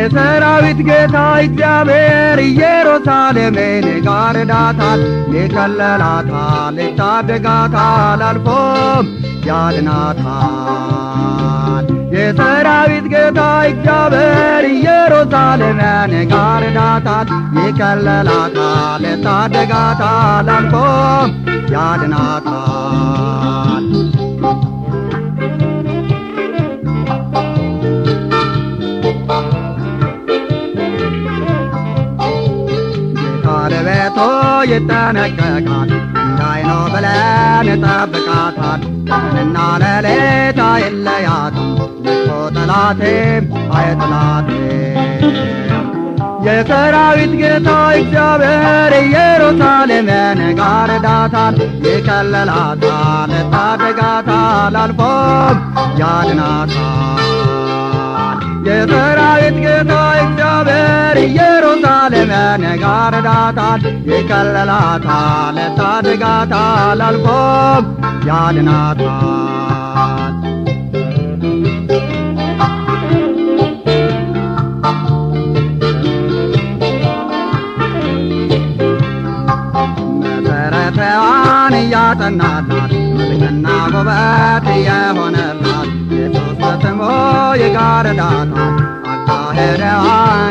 የሰራዊት ጌታ እግዚአብሔር ኢየሩሳሌምን ይጋርዳታል፣ ይከለላታል፣ ይታደጋታል፣ አልፎም ያድናታል። የሰራዊት ጌታ እግዚአብሔር ኢየሩሳሌምን ይጋርዳታል፣ ይከለላታል፣ ይታደጋታል፣ አልፎም ያድናታል። ባለቤቱ ይጠነቀቃል እንዳይኖ ብለን ጠብቃታል። ቀንና ሌሊት አይለያትም ልኮ ጠላቴም አይጥላትም። የሰራዊት ጌታ እግዚአብሔር ኢየሩሳሌምን ጋርዳታል፣ ይከለላታል፣ ታደጋታል፣ አልፎም ያድናታል። የሰራዊት ጌታ እግዚአብሔር ኢየሩሳሌምን ጋርዳታል፣ ይከለላታል፣ ታደጋታል፣ አልፎም ያድናታል። መሰረቷን እያጠናላት መልክና ውበት የሆነላት ኢየሱስ በስሙ ይጋርዳታል፣ አካሄደዋን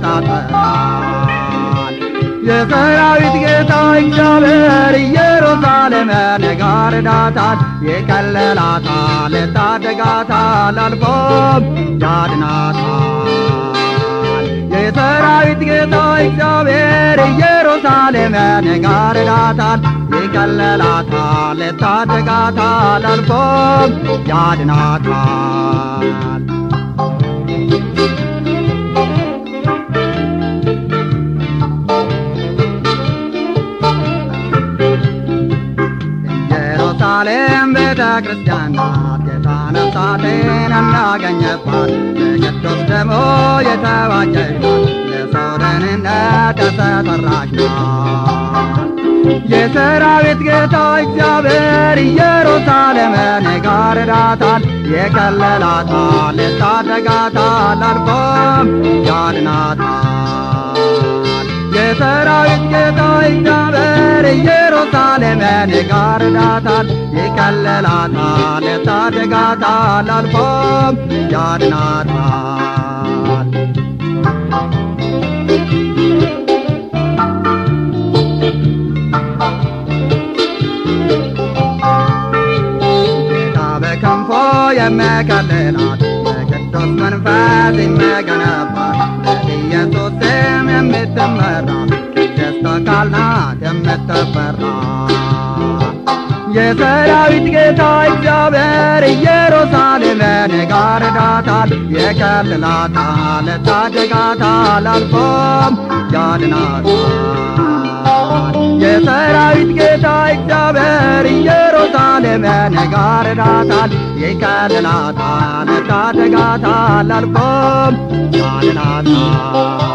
ይቆጣጠራል። የሰራዊት ጌታ እግዚአብሔር ኢየሩሳሌምን ይጋርዳታል፣ ይከለላታል፣ ታደጋታል፣ አልፎም ያድናታል። የሰራዊት ጌታ እግዚአብሔር ኢየሩሳሌምን ይጋርዳታል፣ ይከለላታል፣ ታደጋታል፣ አልፎም ያድናታል። ኢየሩሳሌም ቤተ ክርስቲያን ናት፣ ጌታ ነፍሳትን የሚያገኘባት በቅዱስ ደሙ የተዋጀች ናት፣ ለሰው ደህንነት የተሰራች ናት። የሰራዊት ጌታ እግዚአብሔር ኢየሩሳሌምን ይጋርዳታል፣ ይከለላታል፣ ይታደጋታል፣ አልፎም ያድናታል። የሰራዊት ጌታ እግዚአብሔር ኢየሩሳሌምን ይጋርዳታል፣ ይከለላታል፣ ይታደጋታል፣ አልፎም ያድናታል። ጌታ በከንፎ የሚከልላት በቅዱስ መንፈስ የሚገነባት በኢየሱስ ስም የምትመራ ቅድስት አካል ናት የምትፈራ የሰራዊት ጌታ እግዚአብሔር ኢየሩሳሌምን ይጋርዳታል፣ ይከልላታል፣ ታደጋታል፣ አልፎም ያድናታል። የሰራዊት ጌታ እግዚአብሔር ኢየሩሳሌምን ይጋርዳታል፣ ይከልላታል፣ ታደጋታል፣ አልፎም ያድናታል።